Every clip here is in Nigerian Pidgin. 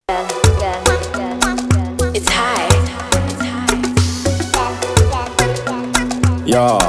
It's high. Yeah.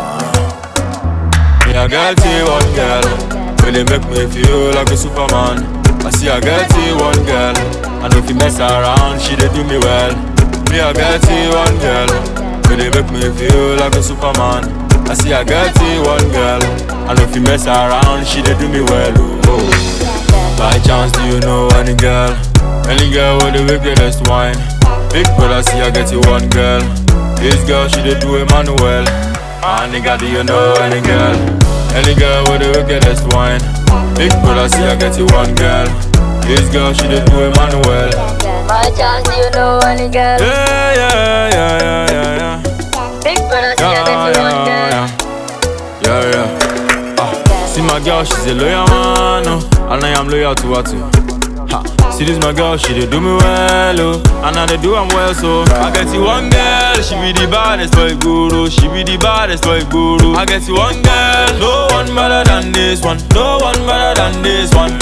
Me a girl see one girl, really make me feel like a superman. I see a girl see one girl, and if you mess around, she dey do me well. Me a girl see one girl, really make me feel like a superman. I see a girl see one girl, and if you mess around, she dey do me well. Oh. By chance, do you know any girl? Any girl with the wickedest wine? Big brother, see I get you one girl. This girl, she dey do Emmanuel. Ah, nigga, do you know any girl? Any girl with the wickedest wine? Big brother, see I get you one girl. This girl, she dey do Emmanuel. My chance, do you know any girl? Yeah, yeah, yeah, yeah, yeah, yeah. Big brother, see I Yeah, get you one girl. yeah, yeah, yeah. Ah, see my girl, she's a loyal man, oh, and I am loyal to her too. Ha, see this my girl, she dey do me well, oh, and I dey do am well, so I get you one girl, she be the baddest boy guru, she be the baddest boy guru. I get you one girl, no one better than this one, no one better than this one.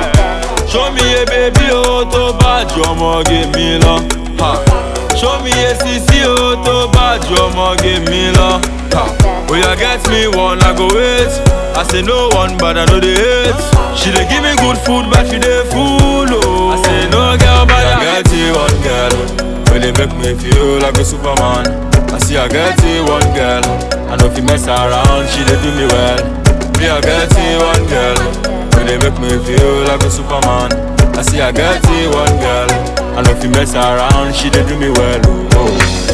Show me a baby, oh, to bad, your mom give me love. Ha. Show me a CC, oh, to bad, your mom give me love. Ha. Oh, you get me one, I go wait. I say no one, but I know they hate. She dey give me good food, but she dey full, oh. I say no girl, but I get you one girl. Really make me feel like a superman. I see I get you one girl. I know if you mess around, she dey do me well. Me, I get you one girl. Really make me feel like a superman. I see I get you one girl. And if you mess around, she dey do me well. Oh.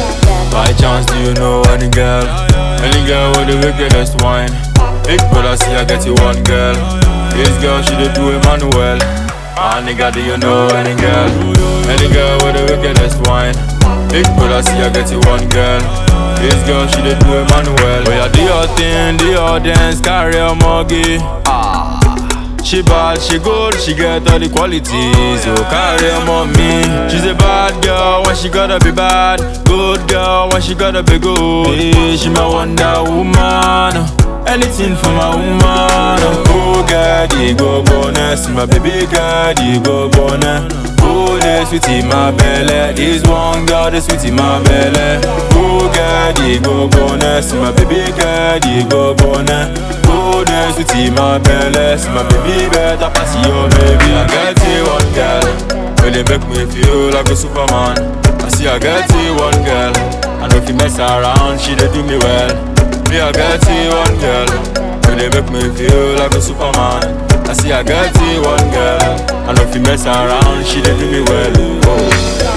By chance, do you know any girl? Any girl with the wickedest wine? Big brother, see I get you one girl. This girl, she dey do Emmanuel. Ah, nigga, do you know any girl? Any girl with the wickedest wine? Big brother, see I get you one girl. This girl, she dey do Emmanuel. Oh, yeah, do your thing, do your dance, carry a muggy. Ah. She bad, she good, she get all the qualities. So carry on on me. She's a bad girl when she gotta be bad. Good girl when she gotta be good. Yeah, she my Wonder Woman. Anything for my woman. Oh, God, you go bonus. My baby God, you go bonus. Oh, the sweet in my belly. This one girl, the sweet in my belly. Oh, God, you go bonus. My baby God, you go bonus. Oh, the sweet in my belly. My baby better pass your baby. I get you one girl. Really make me feel like a superman. I see I get you one girl. And if you mess around, she dey do me well. Me, I get you one girl. Really make me feel like a superman. I see I get you one girl. And if you mess around, she dey do me well. Oh.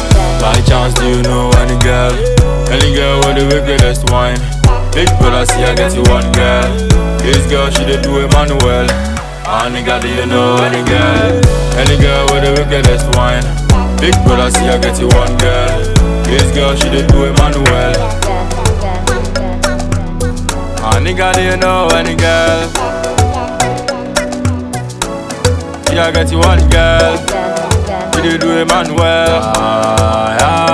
By chance, do you know any girl? Any girl with the wickedest wine? Big brother, see I get you one girl. This girl, she dey do Emmanuel. Ah, nigga, do you know any girl? Any girl with the wickedest wine? Big brother, see I get you one girl. This girl, she dey do Emmanuel. Ah, nigga, do you know any girl? See I get you one girl. She dey do Emmanuel. Ah, yeah.